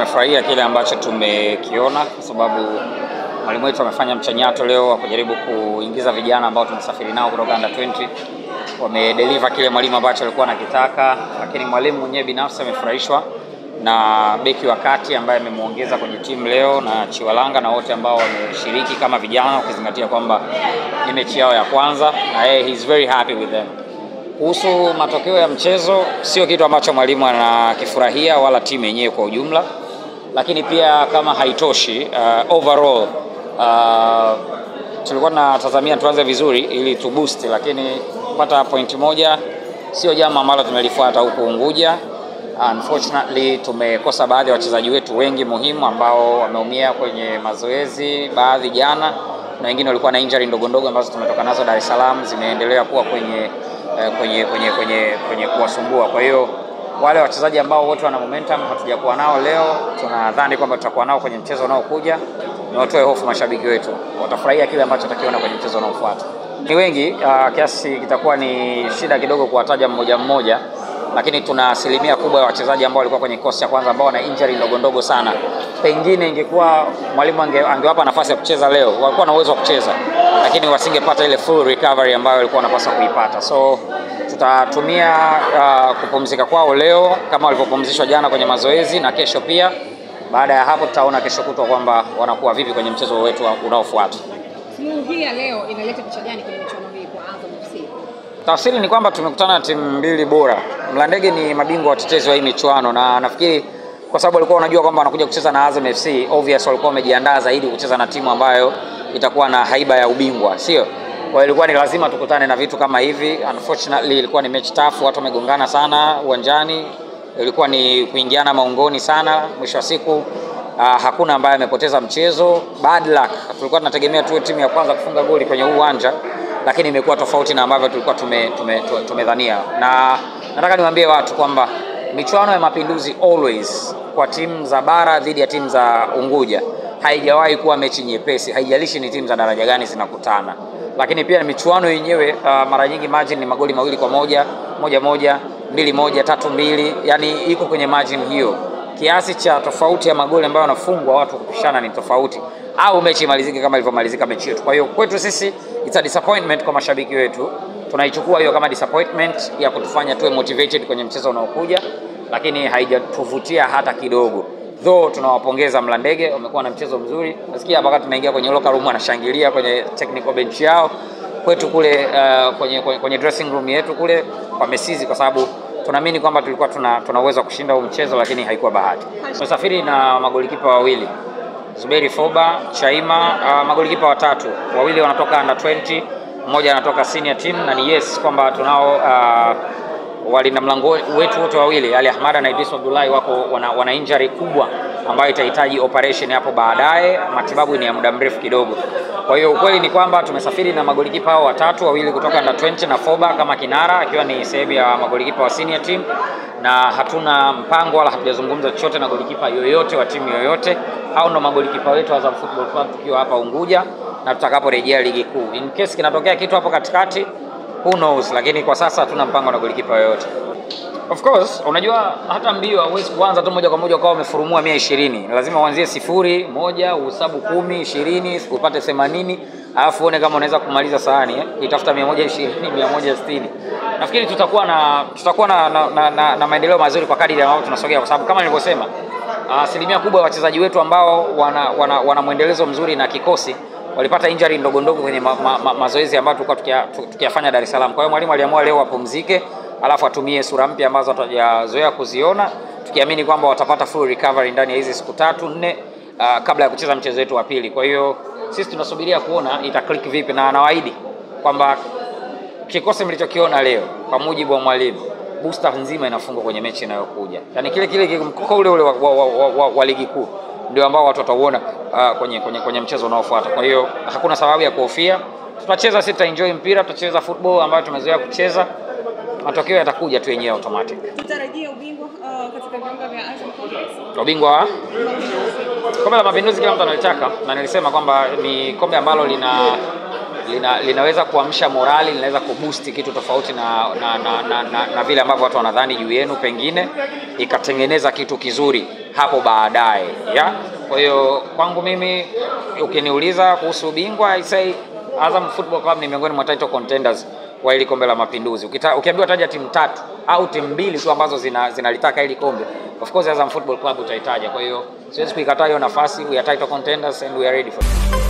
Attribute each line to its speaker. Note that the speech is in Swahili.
Speaker 1: tumefurahia kile ambacho tumekiona kwa sababu mwalimu wetu amefanya mchanyato leo wa kujaribu kuingiza vijana ambao tumesafiri nao kutoka under 20 wamedeliver kile mwalimu ambacho alikuwa anakitaka, lakini mwalimu mwenyewe binafsi amefurahishwa na beki wa kati ambaye amemwongeza kwenye timu leo na Chiwalanga na wote ambao wameshiriki kama vijana, ukizingatia kwamba ni mechi yao ya kwanza na yeye he is very happy with them. Kuhusu matokeo ya mchezo, sio kitu ambacho mwalimu anakifurahia wala timu yenyewe kwa ujumla, lakini pia kama haitoshi, uh, overall uh, tulikuwa tunatazamia tuanze vizuri ili tu boost, lakini kupata point moja sio jambo ambalo tumelifuata huku Unguja. Unfortunately tumekosa baadhi ya wachezaji wetu wengi muhimu ambao wameumia kwenye mazoezi, baadhi jana na wengine walikuwa na injury ndogo ndogo ambazo tumetoka nazo Dar es Salaam, zimeendelea kuwa kwenye eh, kwenye kwenye kwenye kwenye kuwasumbua. Kwa hiyo wale wachezaji ambao wote wana momentum hatujakuwa nao leo, tunadhani kwamba tutakuwa nao kwenye mchezo unaokuja. Ni watoe hofu mashabiki wetu, watafurahia kile ambacho watakiona kwenye mchezo unaofuata. Ni wengi uh, kiasi kitakuwa ni shida kidogo kuwataja mmoja mmoja, lakini tuna asilimia kubwa ya wachezaji ambao walikuwa kwenye kikosi cha kwanza ambao wana injury ndogo ndogo sana. Pengine ingekuwa mwalimu ange, angewapa nafasi ya kucheza leo, walikuwa na uwezo wa kucheza, lakini wasingepata ile full recovery ambayo walikuwa wanapaswa kuipata. So tutatumia uh, kupumzika kwao leo kama walivyopumzishwa jana kwenye mazoezi na kesho pia. Baada ya hapo, tutaona kesho kutwa kwamba wanakuwa vipi kwenye mchezo wetu unaofuata.
Speaker 2: Suluhu hii ya leo inaleta picha gani kwenye michuano hii kwa Azam FC?
Speaker 1: Tafsiri ni kwamba tumekutana na timu mbili bora. Mlandege ni mabingwa watetezi wa hii michuano, na nafikiri kwa sababu walikuwa wanajua kwamba wanakuja kucheza na Azam FC, obvious walikuwa wamejiandaa zaidi kucheza na timu ambayo itakuwa na haiba ya ubingwa, sio? Kwa hiyo ilikuwa ni lazima tukutane na vitu kama hivi. Unfortunately ilikuwa ni mechi tafu, watu wamegongana sana uwanjani, ilikuwa ni kuingiana maungoni sana. Mwisho wa siku uh, hakuna ambaye amepoteza mchezo. Bad luck, tulikuwa tunategemea tuwe timu ya kwanza kufunga goli kwenye huu uwanja lakini imekuwa tofauti na ambavyo tulikuwa tumedhania tume, tume tumedhania. na nataka niwaambie watu kwamba michuano ya Mapinduzi always kwa timu za bara dhidi ya timu za Unguja haijawahi kuwa mechi nyepesi, haijalishi ni timu za daraja gani zinakutana. Lakini pia michuano yenyewe uh, mara nyingi margin ni magoli mawili kwa moja, moja moja, mbili moja, tatu mbili, yani iko kwenye margin hiyo. Kiasi cha tofauti ya magoli ambayo wanafungwa watu kupishana ni tofauti, au mechi imalizike kama ilivyomalizika mechi yetu. Kwa hiyo kwetu sisi it's a disappointment kwa mashabiki wetu, tunaichukua hiyo kama disappointment ya kutufanya tuwe motivated kwenye mchezo unaokuja, lakini haijatuvutia hata kidogo. Though tunawapongeza Mlandege, wamekuwa na mchezo mzuri. Nasikia hapa wakati tunaingia kwenye locker room wanashangilia kwenye technical bench yao. Kwetu kule uh, kwenye, kwenye, kwenye dressing room yetu kule wamesizi, kwa sababu tunaamini kwamba tulikuwa tuna, tuna uwezo wa kushinda huu mchezo, lakini haikuwa bahati. Tumesafiri na magolikipa wawili Zuberi Foba, Chaima, uh, magolikipa watatu, wawili wanatoka under 20, mmoja anatoka senior team, na ni yes kwamba tunao uh, walinda mlango wetu wote wawili Ali Ahmada na Idris Abdullahi wako wana, wana injury kubwa ambayo itahitaji operation hapo baadaye. Matibabu ni ya muda mrefu kidogo. Kwa hiyo ukweli ni kwamba tumesafiri na magolikipa hao watatu, wawili kutoka under 20 na Foba kama kinara akiwa ni sehemu ya magolikipa wa senior team, na hatuna mpango wala hatujazungumza chochote na golikipa yoyote wa timu yoyote. Hao ndo magolikipa wetu wa Azam Football Club tukiwa hapa Unguja na tutakaporejea ligi kuu. In case kinatokea kitu hapo katikati who knows, lakini kwa sasa hatuna mpango na golikipa yoyote. Of course, unajua hata mbio hauwezi kuanza tu moja kwa moja ukawa umefurumua mia ishirini. Lazima uanzie sifuri, moja, uhesabu kumi, ishirini, upate themanini, alafu uone kama unaweza kumaliza sahani eh? Itafuta mia moja ishirini, mia moja sitini. Nafikiri tutakuwa na tutakuwa na, na, na, na, na maendeleo mazuri kwa kadiri ambavyo tunasogea, kwa sababu kama nilivyosema, asilimia kubwa ya wachezaji wetu ambao wana, wana, wana mwendelezo mzuri na kikosi walipata injury ndogo ndogo kwenye ma, ma, ma, mazoezi ambayo tulikuwa tukiyafanya tukia Dar es Salaam. Kwa hiyo mwalimu aliamua leo wapumzike, alafu atumie sura mpya ambazo hatujazoea kuziona, tukiamini kwamba watapata full recovery ndani ya hizi siku tatu nne, uh, kabla ya kucheza mchezo wetu wa pili. Kwa hiyo sisi tunasubiria kuona ita click vipi, na anawaahidi kwamba kikosi mlichokiona leo kwa mujibu wa mwalimu booster nzima inafungwa kwenye mechi inayokuja, yaani kile kile mkoko ule ule wa, wa, wa, wa, wa, wa ligi kuu ndio ambao watu watauona uh, kwenye, kwenye, kwenye mchezo unaofuata. Kwa hiyo hakuna sababu ya kuhofia, tutacheza sisi, tutaenjoy mpira, tutacheza football ambayo tumezoea kucheza, matokeo yatakuja tu yenyewe automatic.
Speaker 2: Tutarajia ubingwa uh, katika viunga vya Azam Complex.
Speaker 1: Ubingwa wa kombe la Mapinduzi kila mtu analitaka, na nilisema kwamba ni kombe ambalo lina lina, linaweza kuamsha morali, linaweza kuboost kitu tofauti na, na, na, na, na, na vile ambavyo watu wanadhani juu yenu, pengine ikatengeneza kitu kizuri hapo baadaye ya. Kwa hiyo kwangu mimi ukiniuliza kuhusu ubingwa I say Azam Football Club ni miongoni mwa title contenders wa hili kombe la Mapinduzi. Ukita, ukiambiwa taja timu tatu au timu mbili tu ambazo zina, zinalitaka hili kombe, of course Azam Football Club utaitaja. Kwa hiyo siwezi kuikataa hiyo nafasi. We are title contenders and we are ready for it.